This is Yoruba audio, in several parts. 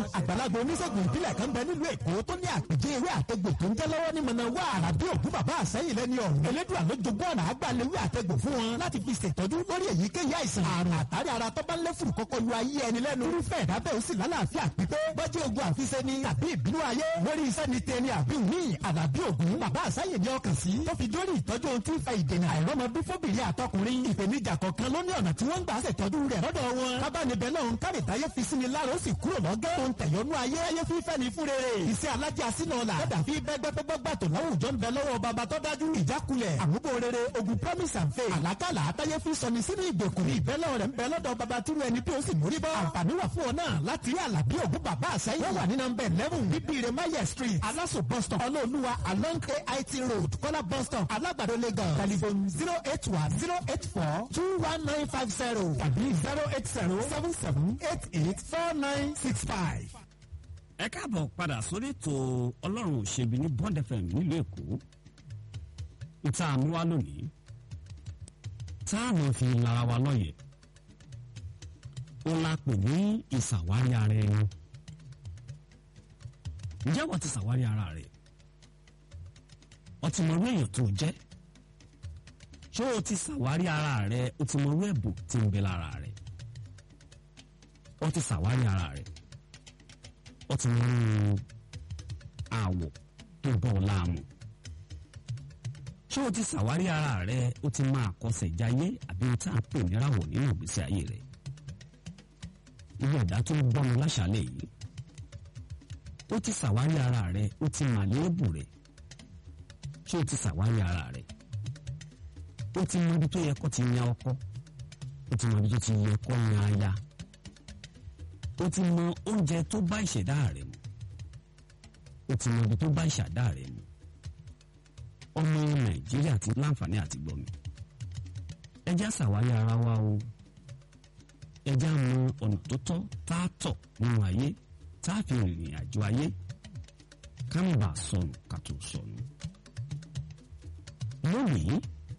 àgbàlagbà oníṣègùn ìbílẹ̀ kan bẹ nílùú èkó tó ní àpèjẹ ewé àtẹgbò tó ń jẹ́ lọ́wọ́ ní mọ̀nà wá àràbí ògún bàbá àsẹ́yìn lẹ́ni ọ̀hún elédùà ló jogún ọ̀nà àgbàlewé àtẹgbò fún wọn láti fi ṣètọ́jú lórí èyíkéyìí àìsàn àrùn àtàrí ara tó bá ń lé fùrù kọ́kọ́ lu ayé ẹni lẹ́nu irúfẹ́ ìdábẹ́ ó sì lálàáfíà pípé bọ́jú ogun àfiṣe ni tàbí ìbínú ayé lórí iṣẹ́ ni tẹni àbí òní àlàbí ògún bàbá àsẹ́yìn ní ọkàn sí tó fi dórí ìtọ́jú ohun tí ń fa ìdènà àìrọ́mọ bí fóbìnrin àtọkùnrin ìpèníjà kọ̀ọ̀kan ló ní ọ̀nà tí wọ́n ń gbà ṣètọ́jú rẹ̀ lọ́dọ̀ wọn kábàánibẹ̀ náà ń kárì táyé fi sí ni lára ó sì kúrò lọ́gẹ́ tó ń tẹ̀yọ́nú ayé ayé fífẹ́ ni fún rere iṣẹ́ alájà sínú ọ̀la lọ́dà fi bẹ́gbẹ́gbẹ́gbà tó láwùjọ ń bẹ lọ́wọ́ bàbá tó dájú ìjákulẹ̀ àmúbò rere ogun promise and faith àlákàlà àtayé fi sọni sínú ìgbèkùn ìbẹ́lẹ̀ rẹ̀ ń bẹ lọ́dọ̀ bàbá túrú ẹni tí ó sì mórí bọ́ àǹfààní wà fún ọ náà láti rí àlàbí ògún bàbá àṣẹyìn wọ́n wà ní nọmba eleven bíbíire maye street aláṣọ bus stop ọlọ́ọ̀lùwà along ait road kọ́lá bus stop alágbàdo lagos telephone zero eight one zero eight four two one nine five zero tàbí zero eight zero seven seven eight eight four nine six five. ẹ káàbọ̀ padà sórí ètò ọlọ́run òṣèbí ní bond fm nílùú èkó ìta àmúwá lónìí tá a mọ̀ fi lára wa lọ́yẹ̀ ó la pè ní ìṣàwárí ara ẹni ǹjẹ́ wọ́n ti ṣàwárí ara rẹ̀ ọtí mọ̀rú èèyàn tó jẹ́ ṣé o ti ṣàwárí ara rẹ̀ o ti mọ̀rú ẹ̀bùn tí ń bẹ lára rẹ̀ o ti ṣàwárí ara rẹ̀ ó ti mú àwọ̀ tó bọ̀ láàmú. ṣé o ti ṣàwárí ara rẹ o ti máa kọsẹ̀ jáyé àbí o tá à ń pè níràwọ̀ nínú ìgbésí ayé rẹ. irú ẹ̀dá tó ń gbọ́nu láṣálẹ̀ yìí. o ti ṣàwárí ara rẹ o ti mà léèbù rẹ. ṣé o ti ṣàwárí ara rẹ. o ti mọ ibi tó yẹ kó ti yan ọkọ. o ti mọ ibi tó ti yẹ kó yan aya o ti mọ oúnjẹ tó bá ìṣẹ̀dá rẹ̀ mu o ti mọ ibi tó bá ìṣẹ̀dá rẹ̀ mu ọmọ nàìjíríà ti láǹfààní àti gbọ̀mí ẹjẹ́ àṣàwárí ara wa o ẹjẹ́ àmọ ọ̀nà tó tọ́ tá a tọ̀ nínú ayé tá a fi rìnrìn àjò ayé ká má bàa sọnù ká tó sọnù lónìí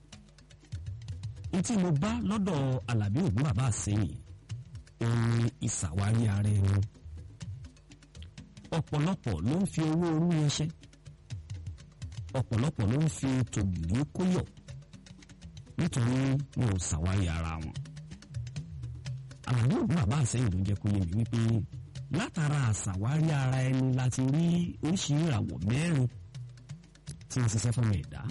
ntí mo bá lọ́dọ̀ alábí ògún bàbá àsẹ́yìn òun ìṣàwárí ara ẹni ọ̀pọ̀lọpọ̀ ló ń fi owó orú yẹnṣẹ́ ọ̀pọ̀lọpọ̀ ló ń fi tògìrì kóyọ̀ nítorí wọn ò ṣàwárí ara wọn àlàyé òbí bàbá àsẹ́yìn ló jẹ́ kó yé mi wípé látara àṣàwárí ara ẹni láti rí oríṣi ìràwọ̀ mẹ́rin tí wọ́n ṣiṣẹ́ fún ẹ̀dá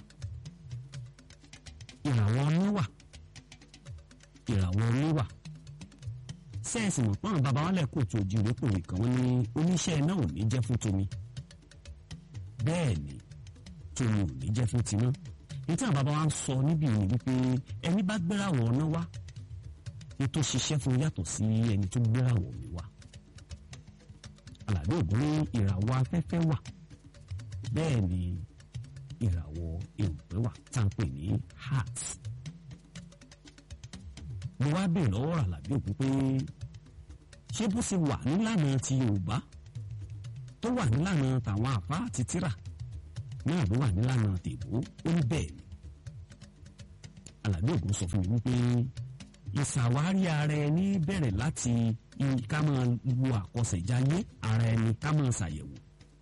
ìràwọ̀ oníwà ìràwọ̀ oníwà sẹ́ẹ̀sì mọ̀ pọ́n bàbá wọn lẹ́kọ̀ọ́ tó ojú ìwé pòwe kan wọ́n ní oníṣẹ́ iná ò ní jẹ́ fún tomi bẹ́ẹ̀ ni tomi ò ní jẹ́ fún tiná ètò àwọn bàbá wa ń sọ níbi ìrìn wípé ẹni bá gbérawọ̀ ọ̀nà wá ní tó ṣiṣẹ́ fún yàtọ̀ sí ẹni tó gbérawọ̀ mi wá alàbí ògùn ní ìràwọ̀ afẹ́fẹ́ wà bẹ́ẹ̀ ni ìràwọ̀ èrùpẹ̀ wà tá à ń pè ní heart mo wá bèèrè lọ́wọ́ àlàbí òkú pé ṣé bó ṣe wà nílànà ti yorùbá tó wà nílànà tàwọn àfa àti tíra náà ló wà nílànà tèbó ó ní bẹ́ẹ̀ ni àlàbí òkú sọ fún mi wípé ìṣàwárí ara ẹni bẹ̀rẹ̀ láti ká máa wo àkọsẹ̀jáyé ara ẹni ká máa ṣàyẹ̀wò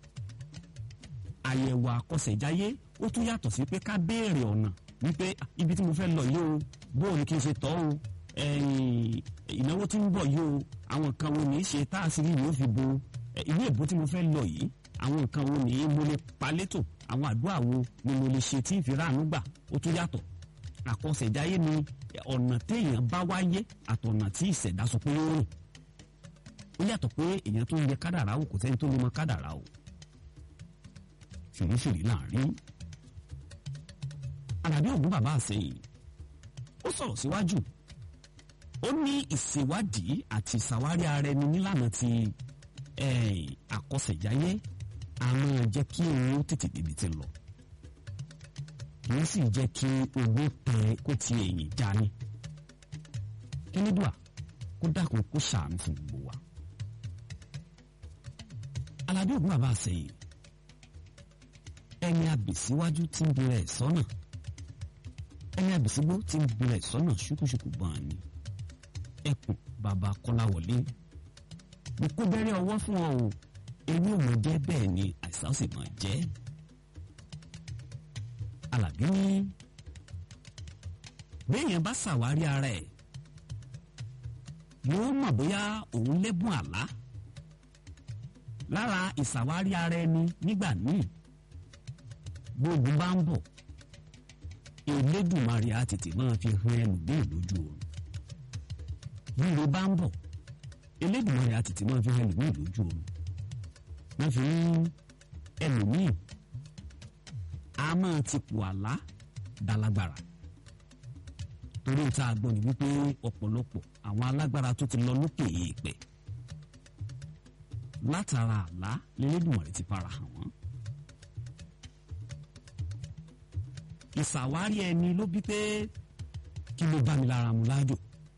àyẹ̀wò àkọsẹ̀jáyé ó tún yàtọ̀ sí pé ká béèrè ọ̀nà wípé ibi tí mo fẹ́ lọ yìí o bóò ni kí n ṣe tọ́ o ìnáwó tí ń bọ̀ yìí o àwọn nǹkan wo ní í ṣe tá a sì rí ìwé fi bo ilé ìbò tí mo fẹ́ lọ yìí àwọn nǹkan wo ní mo lè palétò àwọn àdúrà wo ni mo lè ṣe tí ń fi ráàánú gbà ó tún yàtọ̀ àkọsẹ̀jáyé ni ọ̀nà téèyàn bá wáyé àtọ̀nà tí ìṣẹ̀dá sọ pé ó rìn ó yàtọ̀ pé èèyàn tó ń yẹ kádàrá o kò sẹ́ni tó lè mọ kádàrá o fìrífìrí láàrin àdàbí ògún bàbá àsẹyìn ó sọ̀rọ̀ síwájú ó ní ìṣèwádìí àti ìṣàwárí ara ẹni nílànà ti àkọsẹ̀jáyé àmọ́ jẹ́ kí òun tètè débi ti lọ kì í sì jẹ́ kí ogún tẹ kó ti èyìn já ní kínídùá kó dákun kó ṣàánú fún gbogbo wa alábí ògún bàbá àsẹyìn ẹni àbèsíwájú tí ń bẹ̀rẹ̀ sọ́nà ẹni àbèsígbó tí ń bẹ̀rẹ̀ sọ́nà ṣùkúṣùkú gbọ̀n ni ẹkùn bàbá kọ́láwọlé mo kó bẹ́rẹ́ ọwọ́ fún ọ o ewé ò mọ jẹ́ bẹ́ẹ̀ ni àìsàn sì mọ jẹ́ Àlàbí ní béèyàn bá ṣàwárí ara ẹ̀ yóò mọ̀ bóyá òun lẹ́bùn àlá lára ìṣàwárí ara ẹni nígbà míì gbogbo bá ń bọ̀ Elédùmarè á tètè máa fi hàn ẹlòmíì lójú oorun rírẹ bá ń bọ̀ Elédùmarè á tètè máa fi hàn ẹlòmíì lójú oorun wọ́n fi ń ẹlòmíì a máa ti pò àlá dálágbára torí tá a gbọ́ ni wípé ọ̀pọ̀lọpọ̀ àwọn alágbára tó ti lọ lókè èèpẹ̀ látara àlá lélẹ́dùmarè ti fara hàn wọ́n. ìṣàwárí ẹni ló bí pé kí ló bá mi lára mu láàjò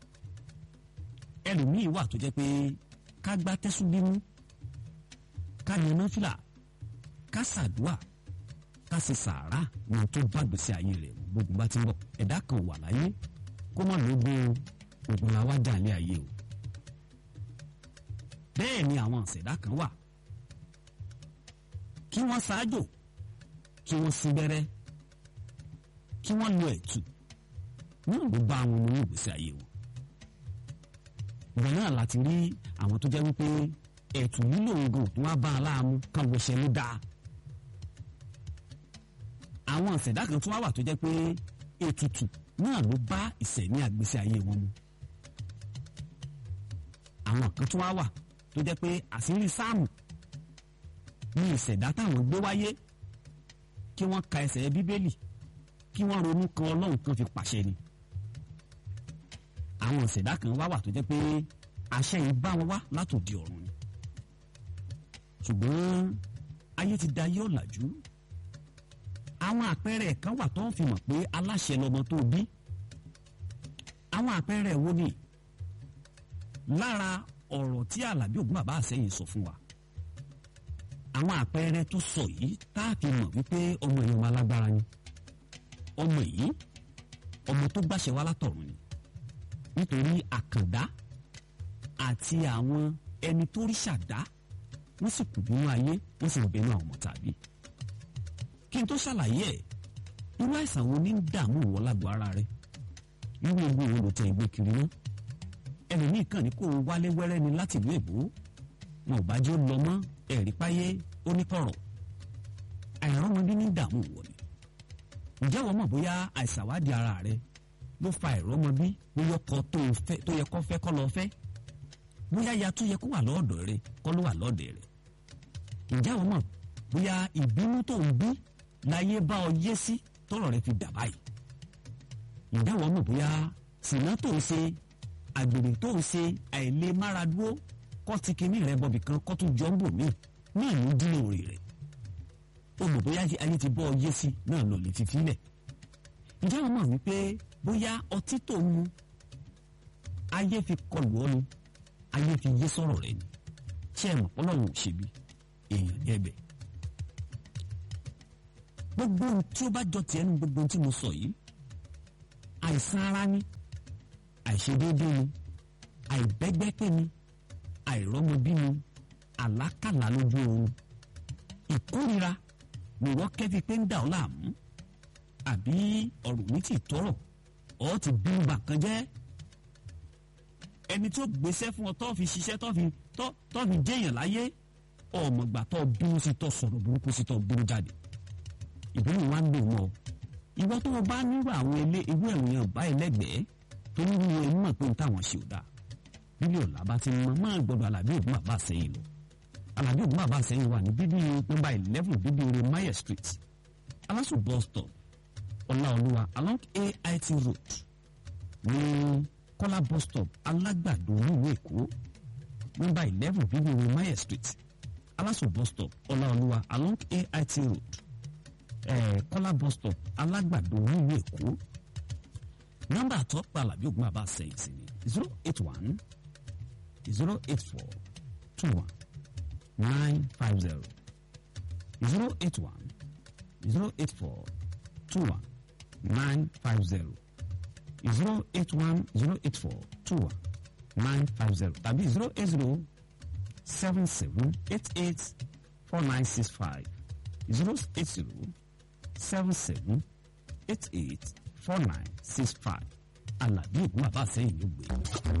ẹlòmíì wà tó jẹ́ pé ká gbá tẹ́sùn bímú ká yan náfìlà ká ṣàdúà ká ṣe sàárà wọn tó bá gbèsè ayé rẹ̀ gbogbo bá ti ń bọ̀ ẹ̀dá kan wà láyé kó má lóògùn ògùn làwa jà ní ayé o bẹ́ẹ̀ ni àwọn àṣẹ̀dá kan wà kí wọ́n ṣáájò kí wọ́n sí bẹ́rẹ́ kí wọ́n lo ẹ̀tù náà ló bá àwọn ọmọ ní ìgbésí ayé wọn ìgbà náà láti rí àwọn tó jẹ́ wípé ẹ̀tù lílo oògùn tó wá bá a láàmú kan ló ṣe ló dáa àwọn àṣẹ̀dá kan tó wá wà tó jẹ́ pé ètùtù náà ló bá ìṣẹ̀ní àgbésí ayé wọn mu àwọn kan tó wá wà tó jẹ́ pé àṣírí sáàmù ní ìṣẹ̀dá táwọn gbé wáyé kí wọ́n ka ẹsẹ̀ bíbélì kí wọ́n ronú kan ọlọ́run kan fi pàṣẹ ni àwọn ìṣẹ̀dá kan wá wà tó jẹ́ pé àṣẹ yìí bá wọn wá látòdì ọ̀run ni ṣùgbọ́n ayé ti da yóò làjú àwọn àpẹẹrẹ kan wà tó ń fi mọ̀ pé aláṣẹ lọmọ tó bí àwọn àpẹẹrẹ wo ni lára ọ̀rọ̀ tí Àlàbí Ògún bàbá àsẹ́yìn sọ fún wa àwọn àpẹẹrẹ tó sọ yìí tá a fi mọ̀ wípé ọmọ yìí ọmọ alágbára ni ọmọ yìí ọmọ tó gbàṣẹ wá látọ̀run ni nítorí àkàndá àti àwọn ẹni tó rí ṣàdá wọ́n sì kù nínú ayé wọ́n sì ń bẹnu àwọn ọmọ tàbí kí n tó ṣàlàyé ẹ̀ irú àìsàn wo ní ń dààmú ìwọ lágbo ara rẹ irú ewu wo ló tẹ ìgbé kiri náà ẹlòmíì kàn ní kó o wálé wẹ́rẹ́ ni láti ìlú èbó wọn ò bá jẹ́ ó lọ mọ́ ẹ̀rí páyé oníkọ̀rọ̀ àìrọ́mọbí ní dààmú ìwọ ni ǹjẹ́ wọ́n mọ̀ bóyá àìsàwádìí ara rẹ ló fa àìrọ́mọbí bóyá ọkọ tó yẹ kó fẹ́ kọ́ lọ fẹ́ bóyá ya tó yẹ kó wà lọ́ọ̀dọ̀ rẹ kọ́ ló wà lọ́ọ̀dẹ̀ rẹ ǹjẹ́ wọ́n mọ̀ bóyá ìbínú tó ń bí láyé bá ọ yé sí tọrọ rẹ fi dà báyìí ǹjẹ́ wọ́n mọ̀ bóyá sìnà tó ń ṣe àgbèrè tó ń ṣe àìlè mára dúró kọ́ ti kinní rẹ bọ̀bì kan kọ́ tó jọ ń bò mí náà ló dín òrì rẹ̀ o mọ̀ bóyá ayé ti bọ́ ọ yé sí náà lọ lè fi filẹ̀ ǹjẹ́ wọ́n mọ̀ wípé bóyá ọtí tó ń mu ayé fi kọlù ọ́ ni ayé fi yé sọ̀rọ̀ rẹ̀ ni ṣé ẹ mọ̀ ọlọ́run ò ṣe bí èèyàn ní ẹ̀bẹ̀ gbogbo ohun tí ó bá jọ tiẹ̀ nu gbogbo ohun tí mo sọ yìí àìsàn ara ni àìṣedéédé ni àìbẹ́gbẹ́pẹ́ ni àìrọ́mọbí ni àlákàlà lójú oorun ìkórira nìwọ́ kẹ́fi pé ń dà ọ́ láàmú àbí ọ̀rọ̀ mi ti tọrọ ọ́ ti bí ń bà kan jẹ́ ẹni tó gbéṣẹ́ fún ọ tó fi ṣiṣẹ́ tó fi tó fi jẹ́yàn láyé ọmọgbà tó bínú sí tó sọ̀rọ̀ burúkú sí tó bínú jáde ìbínú wa ń lò mọ́ ìwọ tó o bá nílò àwọn ilé irú ẹ̀wọ̀n báyìí lẹ́gbẹ̀ẹ́ tó ní wíwọ ẹni mọ̀ pé n táwọn ṣe ò dáa bíbí ọ̀la bá ti mọ máa gbọdọ̀ Àlàbí Ògún bàbá àsẹ́yìn lọ Àlàbí Ògún bàbá àsẹ́yìn wà ní bíbí nọ́mbà eleven bíbí orí Mayer street Alaso bus stop Ọláolúwa along AIT road ní Kọ́lá bus stop Alágbàdo nílùú Èkó nọ́mbà eleven bíbí orí Mayer street Alaso bus stop Ọláolúwa along AIT road eh, Kọ́lá bus stop Alágbàdo nílùú Èkó nọ́mbà àtọ́pọ̀ Àlàbí Ògún bàbá àsẹ́yìn sí ni zero eight one zero eight four two one nine five zero zero eight one zero eight four two one nine five zero zero eight one zero eight four two one nine five zero tàbí zero eight zero seven seven eight eight four nine six five zero eight zero seven seven eight eight four nine six five Àlàbí Ògún bàbá àsẹ́yìn ló gbé.